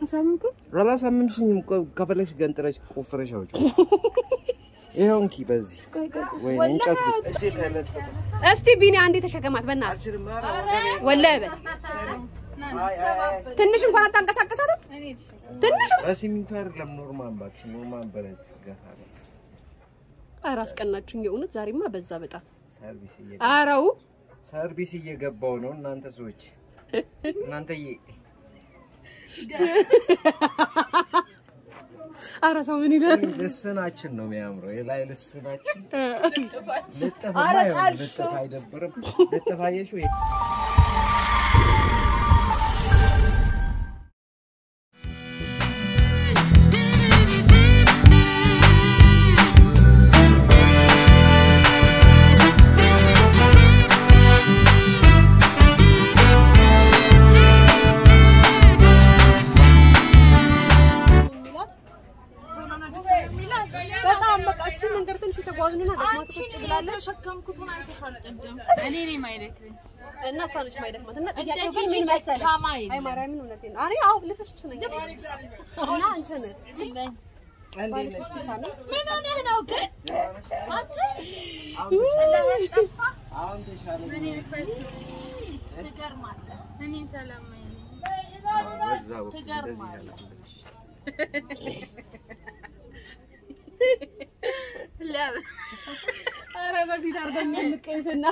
አሳምንኩ አላሳመምሽኝም። ቆይ ከፈለግሽ ገንጥለሽ ቆፍረሽ አውጪው። ይኸው እንኪ በዚህ ቆይ ቆይ ቆይ ወይ እንጨት ውስጥ እጄ ተለጠፈ። እስቲ ቢኒ አንዴ ተሸከማት በእናትህ አልችልም። ኧረ ወገቤ። ወላሂ በል አይ አይ አይ። ትንሽ እንኳን አታንቀሳቀሳትም እኔ ልሸከም። ትንሽ በሲሚንቶ አይደለም ኖርማል እባክሽ፣ ኖርማል ብረት ገፋ ነው። ኧረ አስቀናችሁኝ የእውነት ዛሬማ በዛ በጣም ሰርቪስ እየ አረው ሰርቪስ እየገባው ነው። እናንተ ሰዎች እናንተዬ አረ ሰው ምን ይላል ልስናችን ነው የሚያምረው። የላይ ልስናችን ልጥፍ ኧረ ማየው ጣልሽው። ልጥፍ አይደብርም? ልጥፍ አየሽው? በጣም በቃችን መንገድ ትንሽ የተጓዝንና ደክማት ቁጭ ብላለች የተሸከምኩትን አይተሻል ቅድም። እኔ ነኝ የማይደክመኝ። እና እሷ ነች ማይደክማት እና እንደዚህ ጥያቄው ግን ምን ጭንቀት መሰለሽ ካማይ አይ ማርያምን እውነቴን ነው እኔ አዎ ልፍስፍስ ነኝ እና እንትን ባለሽ ሳለ ምን ሆነህ ነው ግን? አንተ አሁን ተሻለ። ትገርማለህ። እኔ ሰላም ነኝ። በዛ በኩል እንደዚህ ሰላም ብለሽ ለምን አረ በፊት አርገኛ እንቀይስና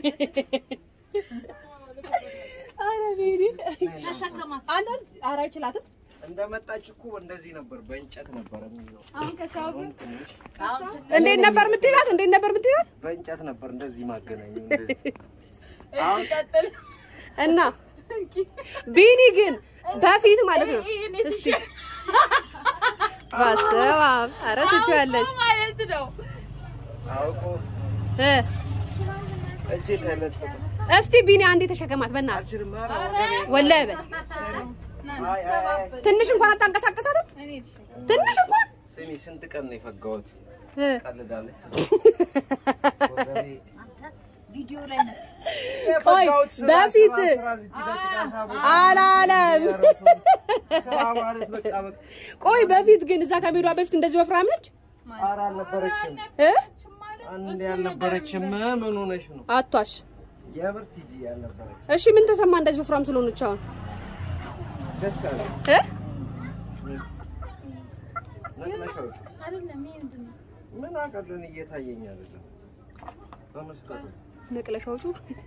አረ ቤሪ ተሸከማት። አንዳንድ አረ አይችላትም እንደመጣች እኮ እንደዚህ ነበር፣ በእንጨት ነበር የሚይዘው። አሁን ከሰው አሁን ትንሽ እንዴት ነበር የምትይላት እንዴት ነበር የምትይላት በእንጨት ነበር እንደዚህ ማገናኘው። እንደዚህ ቀጥል እና ቢኒ ግን በፊት ማለት ነው እስቲ በስመ አብ ኧረ ትችያለሽ ማለት ነው። አውቆ እ እጄ ተለጠፈ። እስቲ ቢኒ አንዴ ተሸከማት በእናትህ አልችልም። ኧረ ወገቤ። ወላሂ በል አይ አይ አይ። ትንሽ እንኳን አታንቀሳቀሳትም እኔ ልሸከም። ትንሽ እንኳን ስሚ ስንት ቀን ነው የፈጋሁት? እ ቀልዳለች። ወገቤ ቪዲዮ ላይ ነው። ቆይ የፈጋሁት ስራ፣ በፊት ስራ፣ ስራ፣ እዚህ ጋር ጭቃ ሳቦ አላለም ስራ ማለት በቃ በቃ ቆይ በፊት ግን እዛ ከሜዷ በፊት እንደዚህ ወፍራም ነች ኧረ አልነበረችም። እ አንዴ አልነበረችም። ምን ሆነሽ ነው? አቷሽ የምር ቲጂ ያልነበረች እሺ ምን ተሰማ እንደዚህ ወፍራም ስለሆነች አሁን ደስ አለ። እ ነቅለሻዎቹ አይደለም ይሄ ምንድን ነው? ምን አቀልን እየታየኝ አይደለም። በመስጠቱ ነቅለሻዎቹ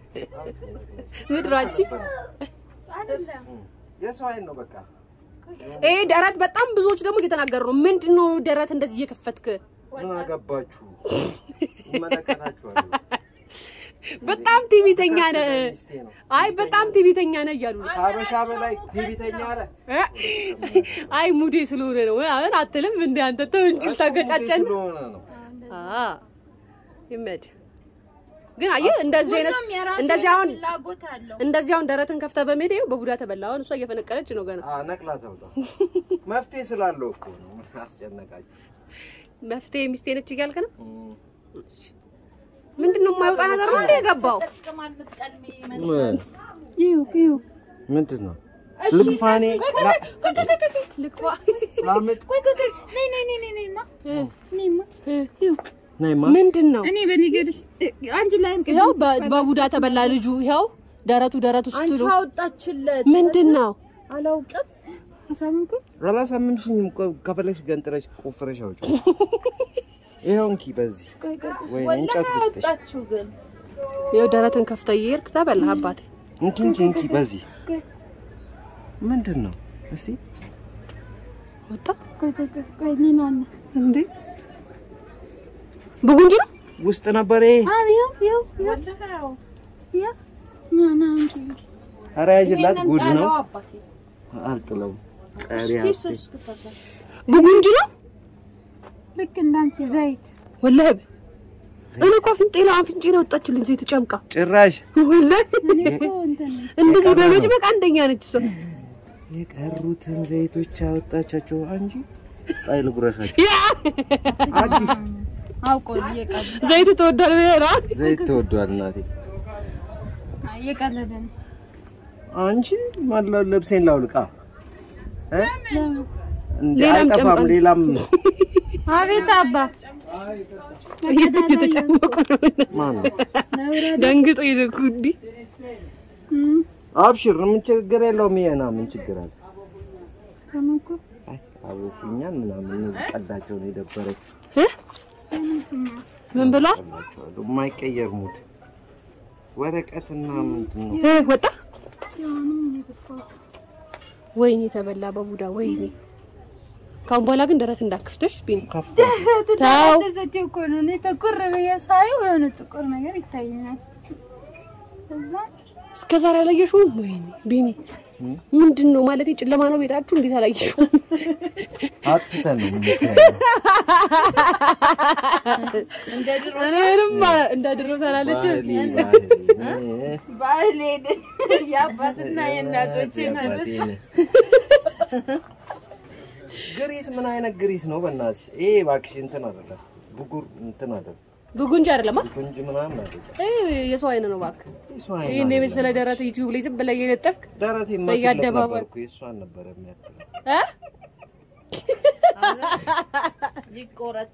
ምድራችን አይደለም የሰው አይን ነው በቃ። ይሄ ደረት በጣም ብዙዎች ደግሞ እየተናገሩ ነው። ምንድን ነው ደረት እንደዚህ እየከፈትክ? ምን አገባችሁ? ይመለከታችኋል። በጣም ቲቪተኛ ነህ። ሚስቴ ነው። አይ በጣም ቲቪተኛ ነህ እያሉ ነው። ከሀበሻ በላይ ቲቪተኛ አለ። እ? አይ ሙዴ ስለሆነ ነው ምናምን አትልም እንደ አንተ ተው እንጂ ታገጫጨን። ስለሆነ ነው። አ ይመድ ግን አየህ እንደዚህ አይነት ሁሉም የራሱ እንደዚህ አሁን ፍላጎት አለው። እንደዚህ አሁን ደረትን ከፍተህ በሜዳ ይኸው በቡዳ ተበላ። አሁን እሷ እየፈነቀለች ነው ገና። አዎ ነቅላ ተውጣ። መፍትሄ ስላለው እኮ ነው። ምን አስጨነቃችሁ? መፍትሄ ሚስቴ ነች እያልክ ነው? እም። ምንድን ነው የማይወጣ ነገር ነው እንደ የገባው? ተሽከማል የምትቀልሚ ይመስላል። ይው ይው ምንድን ነው ልግፋኔ ልክፋ ላምጥ ቆይ ቆይ ቆይ ነይ ነይ ነይ ነይ ነይማ ነይማ ይው ነይማ ምንድን ነው እኔ በነገርሽ አንቺ ላይም ይኸው በ- በቡዳ ተበላ ልጁ። ይኸው ደረቱ ደረቱ አንቺ ስትሉ አወጣችለት። ምንድን ነው አላውቅም። አሳምንኩ አላሳመምሽኝም። ቆይ ከፈለግሽ ገንጥለሽ ቆፍረሽ አውጪው። ይኸው እንኪ በዚህ ቆይ ቆይ ቆይ ወይ ወላሂ እንጨት ውስጥ አወጣችሁ ግን ይኸው ደረትን ከፍተህ እየሄድክ ተበላህ አባቴ። እንኪ እንኪ እንኪ በዚህ ምንድን ነው እስቲ ወጣ ቆይ ቆይ ቆይ ቆይ ሌላ አለ። እንዴ ብጉንጅ ነው ውስጥ ነበር ይሄ። አዎ ይው ይው ወላሂ አዎ። ይው ና ና አንቺ ኧረ ያዥላት ይሄንን ጉድ ነው። ጣለው አባቴ። አልጥለውም። ቀሪ ኪስ አስቴ ውስጥ ክተተው። ብጉንጅ ነው ልክ እንዳንቺ ዘይት ወላሂ እኔ እኮ አፍንጬ ላይ አፍንጬ ላይ ወጣችልኝ ዘይት ጨምቃ ጭራሽ ወላሂ እኔ እኮ እንትን እንደዚህ በመጭመቅ አንደኛ ነች እሷ። የቀሩትን ዘይቶች አወጣቻቸው እንጂ ጣይ ልጉረሳቸው። ያ አዲስ አውቆ እየቀለደ ዘይት ተወዷል ብለህ ነው? ዘይት ተወዷል እናቴ። እየቀለደ ነው። አንቺ ማላ ልብሴን ላውልቃ እ? እንደ ሌላም አይጠፋም ጨምቃል። ሌላም አቤት አባ እየተጨመቁ ነው። ማን ነው? ደንግጦ ይልኩ እንዲህ አብሽር ምን ችግር የለውም። ይሄና ምን ችግር አለ? ተመኩ አይ አቦኩኛን ምናምን ቀዳቸው ነው የደበረች ምን ብሏል? ቀላቸዋለሁ። የማይቀየር ሙድ ወረቀትና ምንድን ነው እ፣ ወጣ ወይኔ ተበላ በቡዳ ወይኔ። ካሁን በኋላ ግን ደረት እንዳክፍተሽ ቢኒ ከፍታ ተው። ተዘቴ እኮ ነው። እኔ ጥቁር ብዬ ሳየው የሆነ ጥቁር ነገር ይታየኛል። ከዛ እስከ ዛሬ አላየሽውም? ወይኔ ቢኒ እም? ምንድን ነው ማለት ጨለማ ነው ቤታችሁ? እንዴት አላየሽውም? አጥፍተን ነው የምንታየው። እኔንም እንደ ድሮ ሳላለች ባህሌ ባህሌ ባህሌን የአባትና የእናቶች አባቴ ነህ። ግሪስ ምን አይነት ግሪስ ነው? በእናትሽ ይሄ እባክሽ እንትን አይደለም፣ ብጉር እንትን አይደለም፣ ብጉንጅ አይደለማ ጉንጅ ምናምን አይደለም። እ፣ የሰው አይን ነው እባክህ። የእሷ አይን ይሄን አይደለም። የመሰለ ደረት ዩቲዩብ ላይ ዝም ብለህ እየለጠፍክ ደረቴ በየአደባባዩ- ነበርኩ የእሷን ነበረ የሚያክለው። እ? ይቆረጥ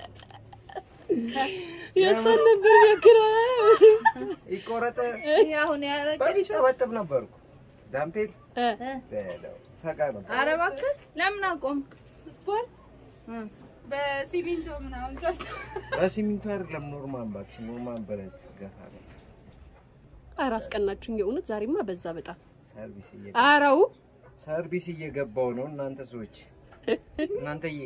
የእሷን ነበር የሚያክለው። ይቆረጠ ይሄ አሁን በፊት ያደረገችው ጠበጥብ ነበርኩ። ዳምፔል እ፣ በለው ፈቃ ነበር። ኧረ እባክህ ለምን አቆምክ? ስፖርት እ። በሲሚንቶ ምናምን ሰርቶ በሲሚንቶ አይደለም ኖርማን እባክሽ፣ ኖርማን ብረት ገፋ ነው። ኧረ አስቀናችሁኝ የእውነት ዛሬማ በዛ በጣም ሰርቪስ እየ አረው ሰርቪስ እየገባው ነው እናንተ ሰዎች እናንተዬ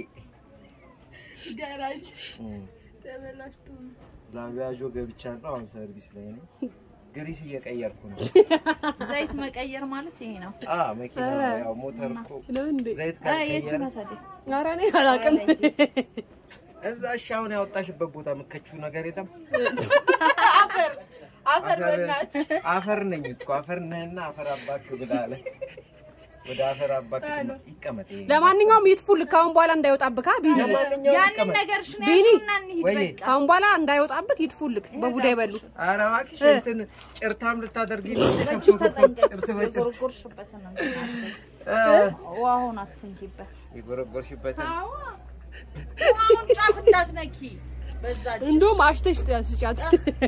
ጋራጅ እም። ተበላሽቶ ነው። ላቪያዦ ገብቻለሁ። አሁን ሰርቪስ ላይ ነው። ግሪስ እየቀየርኩ ነው። ዘይት መቀየር ማለት ይሄ ነው። አ መኪና ያው ሞተር እኮ ነው እንዴ? ዘይት አይ የቱ ካልቀየረ ነው ታዲያ? ኧረ እኔ አላውቅም። እዛ እሺ፣ አሁን ያወጣሽበት ቦታ የምከችው ነገር የለም። አፈር አፈር አፈር በእናትህ አፈር ነኝ እኮ አፈር ነህና አፈር አባክ ብላለ። ወደ አፈር አባክ ይቀመጥ። ይሄ ለማንኛውም ይጥፉልህ ካሁን በኋላ እንዳይወጣብህ አ ቢኒ ለማንኛውም ያንን ይቀመጥ። ነገር ሽን ቢኒ፣ ያዙና እንሂድ ወይ በቃ። ካሁን በኋላ እንዳይወጣብህ ይጥፉልህ በቡዳ ይበሉ። ኧረ እባክሽ እንትን ጭርታም ልታደርጊ ነው። በእጅ ተጠንቀቅ። ጭርት በጭርት የጎረጎርሽበትን ነው እንትን አትበይ። እ፣ ውሃውን አትንኪበት። የጎረጎርሽበትን ውሃውን ጫፍ እንዳትነኪ በዛ እጅ። እንደውም አሽተሽ ስጫት።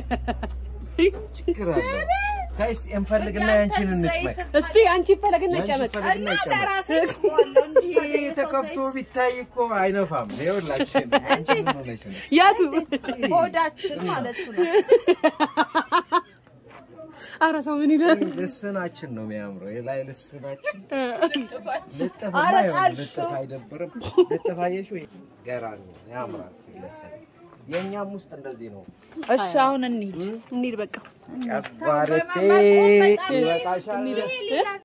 ችግር አለ። ከእስቲ እንፈልግና ያንቺን እንጭመቅ። እስቲ አንቺ ፈለግና ያንቺን ጨመቅ። እንፈልግና እና ይጨመቅ። ለራሴ እኮዋለሁ እንጂ ይሄ ተከፍቶ ቢታይ እኮ አይነፋም። ይኸውላችን አንቺ ምን ሆነሽ ነው? ያቱ ሆዳችን ማለቱ ነው። ኧረ ሰው ምን ይላል? ልስናችን ነው የሚያምረው። የላይ ልስናችን ልጥፍ ኧረ አይሆንም። ጣልሽው። ልጥፍ አይደብርም። ልጥፍ አየሽው? ገራሚ ነው፣ ያምራል ሲለሰን። የእኛም ውስጥ እንደዚህ ነው። እሺ አሁን እንሂድ። እንሂድ በቃ። ቀባረቴ ይበቃሻል።